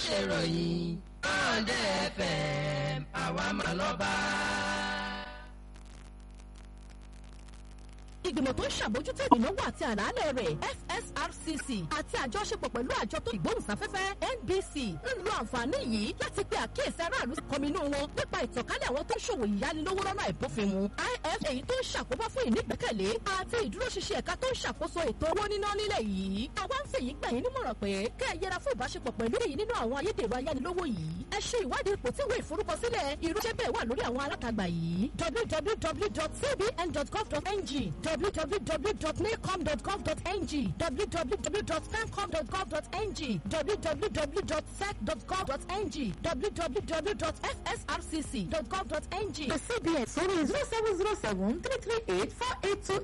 ṣèròyìn Bọ́ǹdé FM àwa mà lọ́ba. ìgbìmọ̀ tó ń ṣàbójútó ìnáwó àti àlàálẹ̀ rẹ̀ FSRCC àti àjọṣepọ̀ pẹ̀lú àjọ tó ìgbóhùnsáfẹ́fẹ́ NBC ń lo àǹfààní yìí láti pe àkíyèsí aráàlú kọminú wọn nípa ìtànkálẹ̀ àwọn tó ń ṣòwò ìyánilówó lọ́nà àìbófinmu IF èyí tó ń ṣàkóbá fún ìnígbẹ́kẹ̀lé àti ìdúróṣinṣin ẹ̀ka tó ń ṣàkóso ètò owó níná nílẹ̀ yìí àwa ń fèyí gbà yín nímọ̀ràn pé kẹ́ ẹ yẹra fún ìbáṣepọ̀ pẹ̀lú èyí nínú àwọn ayédèrú ayánilówó yìí ẹ ṣe ìwádìí ipò tí ìwé ìforúkọsílẹ̀ irúṣẹ́ bẹ́ẹ̀ wà lórí àwọn alátagbà yìí www.cbn.gov.ng www.nacom.gov.ng www.femcom.gov.ng www.sec.gov.ng www.fsrcc.gov.ng. The CBN sórí zero seven zero seven three three eight four eight two